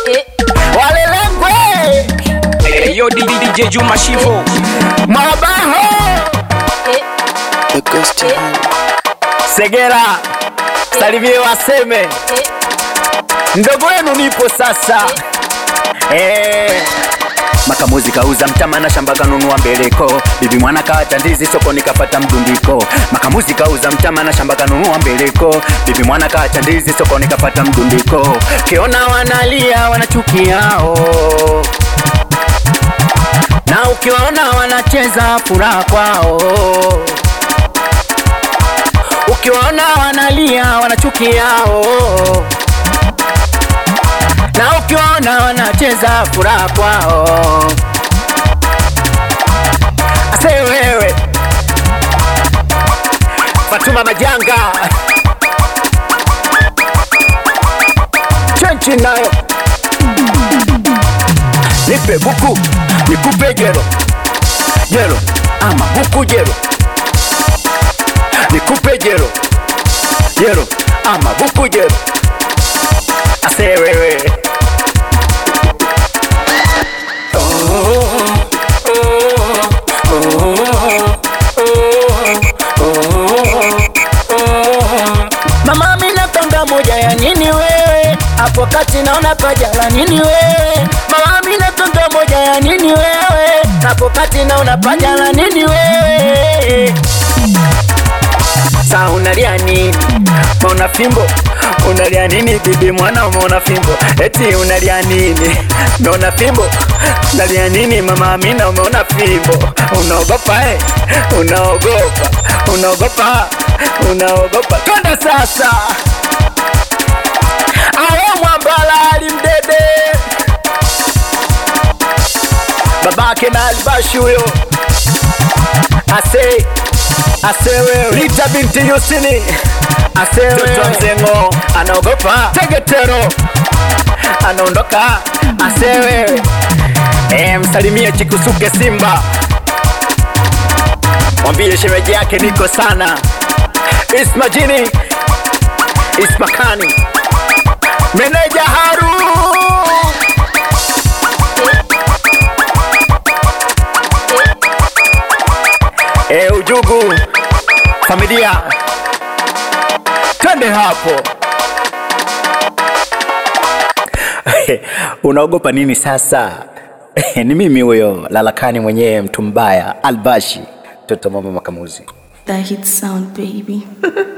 walelengwe Hey, yo, DJ Juma Shivo. mabaho segera salimie waseme mdogo wenu nipo sasa eh. Makamuzi kauza mtama na shamba kanunua mbeleko, bibi mwana kaacha ndizi sokoni kapata mdundiko. Makamuzi kauza mtama na shamba kanunua mbeleko, bibi mwana kaacha ndizi sokoni kapata mdundiko. Kiona wanalia wanachukiao, na ukiwaona wanacheza furaha kwao, ukiwaona wanalia wanachukiao na ukiona wanacheza furaha kwao. Ase wewe Fatuma Majanga chenchi nayo nipe buku nikupe jero jero ama buku jero nikupe jero jero ama buku jero ase wewe Mama mina tonga moja ya nini wewe hapo kati naona paja la nini wewe Mama mina tonga moja ya nini wewe hapo kati naona paja la nini wewe Sa unalia nini? Maona fimbo unalia nini bibi mwana umeona fimbo eti unalia nini? Umeona fimbo unalia nini mama Amina umeona fimbo unaogopa eh? Unaogopa unaogopa unaogopa twende sasa awe mwambala alimdede babake na albashi huyo ase asewe Rita binti Yusini asewe Toto Mzengo anaogopa Tegetero anaondoka asewe e, msalimie Chikusuke Simba mwambie shemeji yake niko sana Ismajini Ismakani meneja Haru e, ujugu familia twende hapo unaogopa nini sasa ni mimi huyo lalakani mwenyewe mtu mbaya albashi toto mama makamuzi That hit sound, baby.